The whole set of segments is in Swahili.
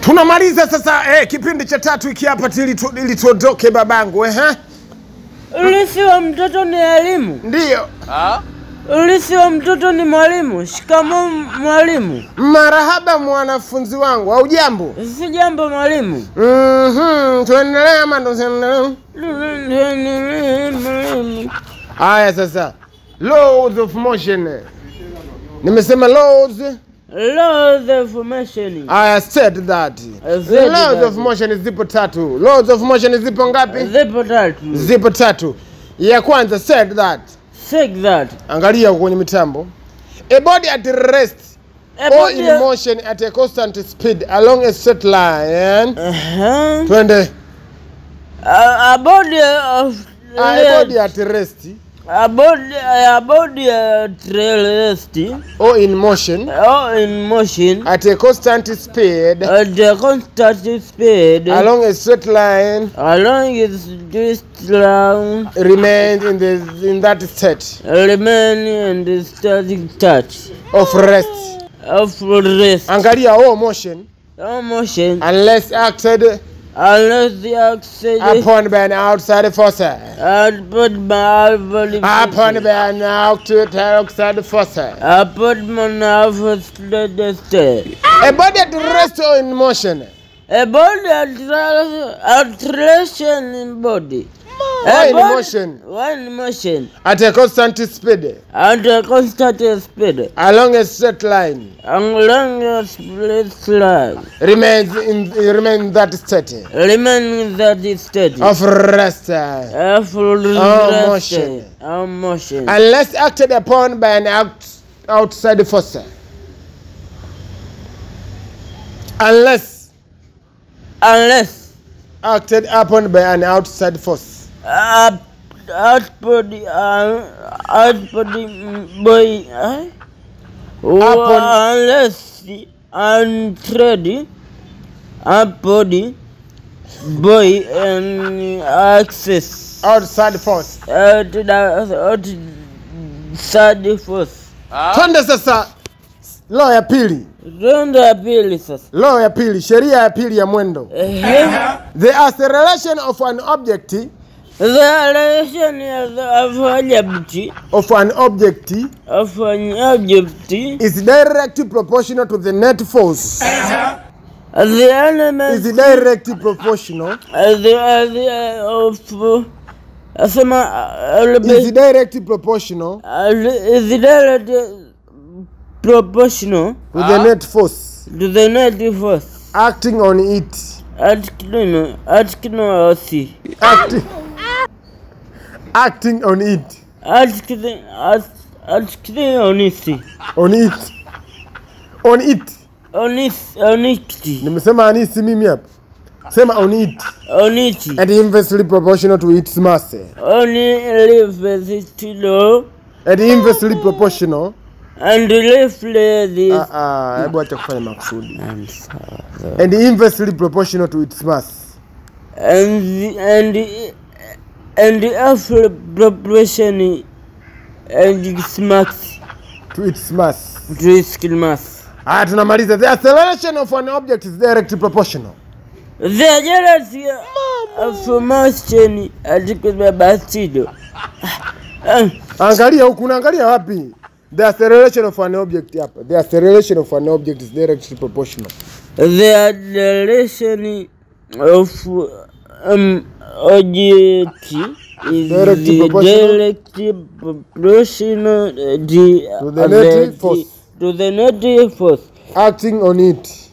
Tunamaliza sasa eh, kipindi cha tatu hiki hapa ili tu- ili tuondoke babangu eh? Ulisi wa mtoto ni elimu. Ndiyo. Ulisi wa mtoto ni mwalimu. Shikamoo mwalimu. Marahaba mwanafunzi wangu, au jambo? Si jambo mwalimu. Mhm, tuendelee ama ndo tuendelee? Mwalimu. Haya sasa, laws of motion. Nimesema laws. Laws of motion. I said that. I said Laws that. of motion zipo tatu. Laws of motion zipo ngapi? Zipo tatu. Zipo tatu. Ya kwanza said that. Take that. Angalia huko kwenye mitambo. A body at rest A or body- in motion at a constant speed along a straight line. Uh-huh. Twende. A, a body of A body at rest a body a body at rest or in motion or in motion at a constant speed at a constant speed along a straight line along its this round remains in the in that state remain in the static touch of rest. of rest Angalia all motion or motion unless acted unless the oxygen upon by an outside force. output by body Upon by an outside force. output man the state A body at rest or in motion A body attraction, attraction in body. or A in body- motion One motion at a constant speed at a constant speed along a straight line along a split line remains in remain in that state remain that state of rest of Oh, motion. Or motion. unless acted upon by an out, outside force. Unless Unless acted upon by an outside force. uh, output uh, output mm, boy uh, Upon- unless the untrade output boy and access Outside force. out the out third force Twende sasa law ya pili. rondo ya pili sasa Law ya pili, sheria ya pili ya mwendo. Ehe. The acceleration of an object the relation of object of an object of an object is directly proportional to the net force. the element Is directly proportional. the the of asema Is directly proportional is the proportional to the net force to the net force acting on it. at kino at kino osi Acting, acting on it. at kino at at kino onisi On it. On it. onis onikti Nimesema anisi mimi hapa. Sema on it. oniti And inversely proportional to its mass. oni live tilo And inversely proportional. and live this Ah ah, hebu acha kufanya makusudi. And inversely proportional to its mass. and and and after proportion and max To its mass. to skill mass Ah, tunamaliza. The acceleration of an object is directly proportional. the jealousy of motion atikubeba stido Angalia huku, unaangalia wapi? The acceleration of an object hapa. The acceleration of an object is directly proportional. the acceleration of um, object is Directly the proportional. directly proportional uh, the, To the uh, net the- force. to the net force Acting on it.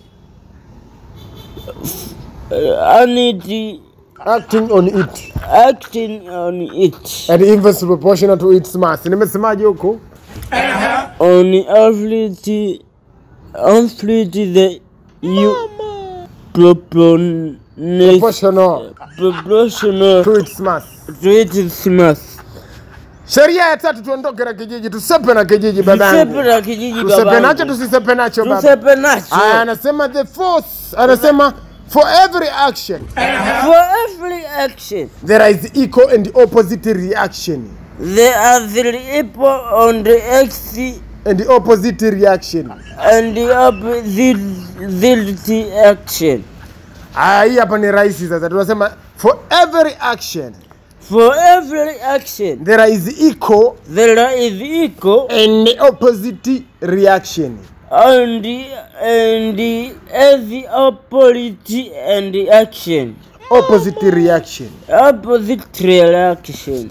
uh, and it Acting on it. acting on it And inversely proportional to its mass. Nimesemaje huko? on afflict afflict the you propon Proportional proportional to its mass. to its mass Sheria ya tatu, tuondoke na kijiji, tusepe na kijiji Tusepe babangu. na kijiji Tusepe nacho, babangu. tusisepe nacho baba. Tusepe nacho. Aya, anasema the force, anasema for every action For every action, there is equal and opposite reaction. there are three people on the X and the opposite reaction. and the opposite action. Ah, hii hapa ni rahisi sasa. Tunasema for every action For every action, there is equal there is equal and the opposite reaction. and the and the as the opposite and the action. Opposite reaction. Opposite reaction.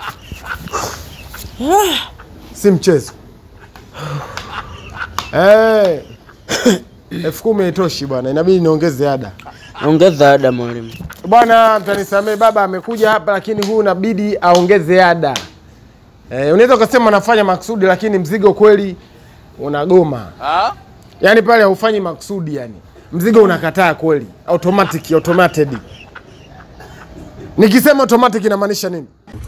Si mchezo. Eh. elfu kumi haitoshi bwana, inabidi niongeze ada. Ongeza ada mwalimu. Bwana, mtanisamee, baba amekuja hapa, lakini huu inabidi aongeze ada. Eh, unaweza ukasema anafanya maksudi, lakini mzigo kweli unagoma. Yaani pale haufanyi maksudi, yani mzigo unakataa kweli, automatic automated. Nikisema automatic inamaanisha nini?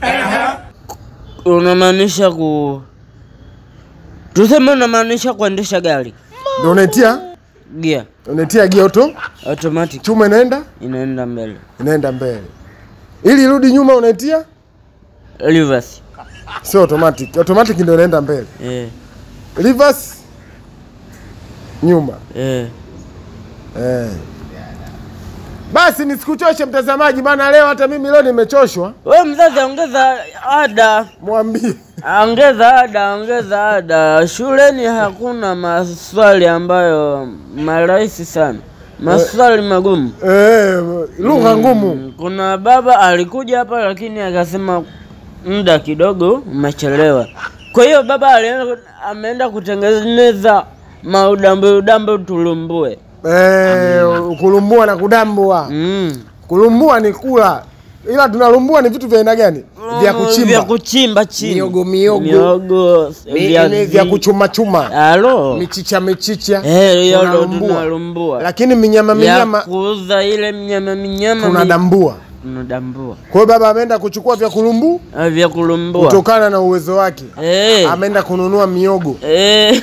Unamaanisha ku tuseme, unamaanisha kuendesha gari Ndio unaitia gia unaitia gia auto, automatic chuma inaenda inaenda mbele, inaenda mbele, ili irudi nyuma unaitia, reverse. sio automatic. Automatic ndio inaenda mbele, Eh, reverse nyuma. eh. Eh. Basi nisikuchoshe mtazamaji, maana leo hata mimi leo nimechoshwa. We mzazi, ongeza ada, Mwambie ongeza ada, ongeza ada. Shuleni hakuna maswali ambayo marahisi sana, maswali magumu. eh, lugha ngumu. Mm, Kuna baba alikuja hapa lakini akasema muda kidogo umechelewa. Kwa hiyo baba alienda, ameenda kutengeneza maudambe udambe tulumbue. Eh, kulumbua na kudambua. Mm. Kulumbua ni kula, ila tunalumbua ni vitu vya aina gani? Vya vya kuchimba, kuchimba chini, Miogo, miogo. miogo, Mi- viazi. ni vya kuchuma chuma, Halo. michicha michicha, Eh, hiyo ndo tunalumbua. tunalumbua. lakini minyama Ya minyama kuuza ile mnyama minyama mi- tunadambua. tunadambua. Kwa hiyo baba ameenda kuchukua vya kulumbu Ah, Vya kulumbua. kutokana na uwezo wake, Eh. ameenda kununua miogo. Eh.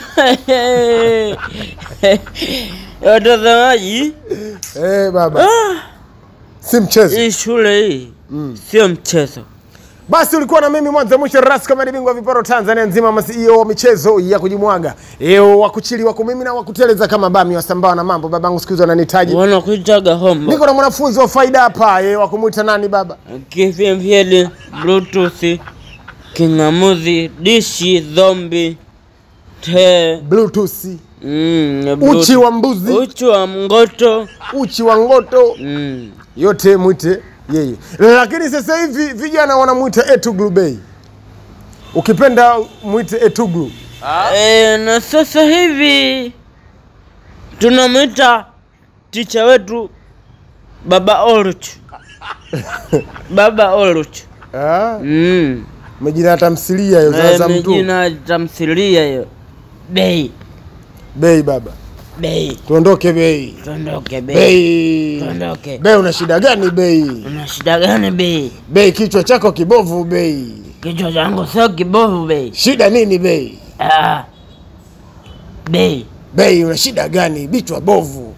Watazamaji, Eh, baba si mchezo. hii shule hii Mm. sio mchezo. Basi ulikuwa na mimi mwanzo mwisho ras kama bingwa wa viporo Tanzania nzima, ma CEO wa michezo ya kujimwaga, eo wa kuchili wa kumimina wa kuteleza kama bami wasambaa na mambo. Babangu siku hizo ananihitaji, Wanakuitaga hombo, niko na mwanafunzi wa faida hapa, eh, wa kumuita nani baba? kifyemfyeli, bluetooth, king'amuzi, dishi, zombi, te, Bluetooth, mm, uchi wa mbuzi, uchi wa mgoto uchi wa ngoto, mm. yote mwite yeye. Lakini sasa hivi vijana wanamwita Etuglu Bey, ukipenda mwite Etuglu. E, na sasa hivi tunamwita ticha wetu Baba Oluch. Baba Oluch. Ah, Mm. majina ya tamthilia hiyo Eh, za mtu Jina tamthilia hiyo. Bei. Bey. Baba Bei. tuondoke Bey. Tuondoke bei. Bei. Tuondoke. Bei, una shida gani Bei? Una shida gani bei? Bei, kichwa chako kibovu Bei. Kichwa changu sio kibovu bei. Shida nini Bei? Ah. Bei. Bei, una shida gani? Bichwa bovu.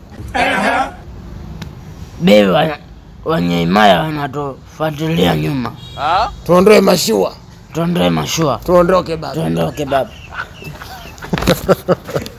Bei wa- wenye imaya wanatufuatilia nyuma. Tuondoe mashua, Tuondoe mashua. tuondoke baba. Tuondoke baba.